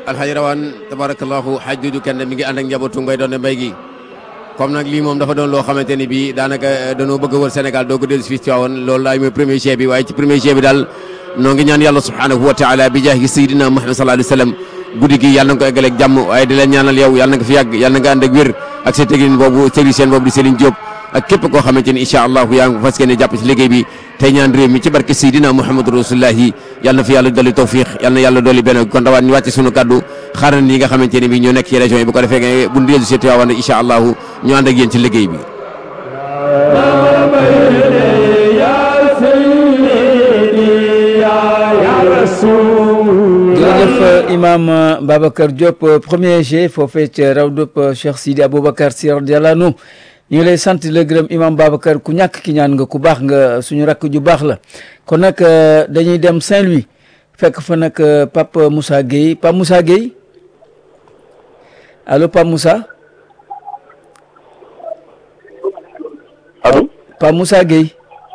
alxaji rawaan tabarakallahu xaj dudu kenn mi ngi ànd ak njabootu mbay doon mbay gi comme nag lii moom dafa doon loo xamante ni bii daanaka dañoo bëgg a wër Sénégal doo ko dellu si fii ci waawoon loolu laay mooy premier chef bi waaye ci premier chef bi daal noo ngi ñaan yàlla subhanahu wa taala bi jaahi sayidina Muhammad sallallahu alayhi wa sallam guddi gi yàlla na ko eggaleeg jàmm waaye di leen ñaanal yow yàlla na nga fi yàgg yàlla na nga ànd ak wér ak sa technicien boobu technicien boobu di Serigne Diop ak képp koo xamante ni incha allahu yaa ngi fas yéene jàpp ci liggéey bi tey ñaan réew mi ci barke Seydina Muhammadu Rasulullahi yàlla na fi yàlla dolli tawfiq yàlla na yàlla dolli benn kon dawaan ñu wàcce sunu kaddu xaaral ñi nga xamante ne bi ñoo nekk ci région yi bu ko defee bu ñu dellu si Tiwaawan incha allahu ñu ànd ak yéen ci liggéey bi jërëjëf imam Babacar Diop premier G foofee ca rawdub Cheikh Sidi Aboubacar Sy radiyallahu anhu ñu ngi lay sant la gërëm imam Babacar ku ñàkk ki ñaan nga ku baax nga suñu rakk ju baax la kon nag dañuy dem Saint-Louis fekk fa nag Pape Moussa Gueye Pape Moussa Gueye allo Pape Moussa allo Pape Moussa Gueye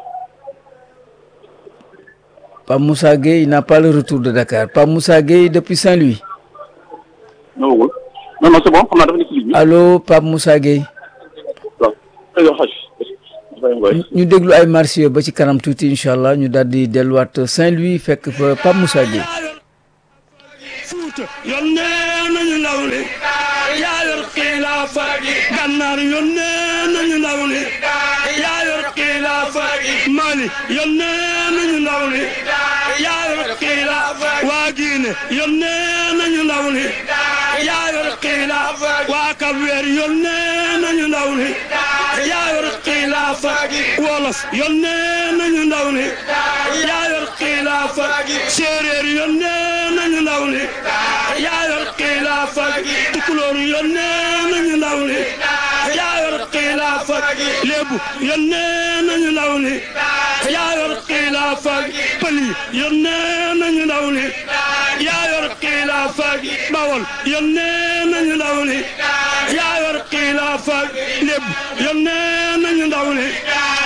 Pape Moussa Gueye n'a pas le retour de Dakar Pape Moussa Gueye depuis Saint-Louis ñëwagul non non c'est bon xam naa dafa nekk ci ligne bi allo Pape Moussa Gueye waaw yow xaj ñu déglu ay marché ba ci kanam tuuti incha allah ñu daal di delluwaat Saint-Louis fekk fa Pape Moussa Gueye fuuta yónnee nañu ndaw li yaa yor xilaafa gi gànnaar yónnee nañu ndaw li yaa yor xilaafa gi mali yónnee nañu ndaw li yaa yor xilaafa waa Guinée yónnee nañu ndaw li yaa yor xilaafa waa Cap-Vert yónnee nañu ndaw li yaa yor xilaafa wolof yónnee nañu ndaw li yaa yor xilaafa séeréer yónnee nañu ndaw li yaa yor xilaafa tukulóor yónnee nañu ndaw li yaa yor xilaafa lébu yónnee nañu ndaw li yaa yor xilaafa pël yi yónnee nañu ndaw li yaa yor xilaafa bawol yónnee nañu ndaw li yaa yor xilaafa lébu yónnee nañu ndaw li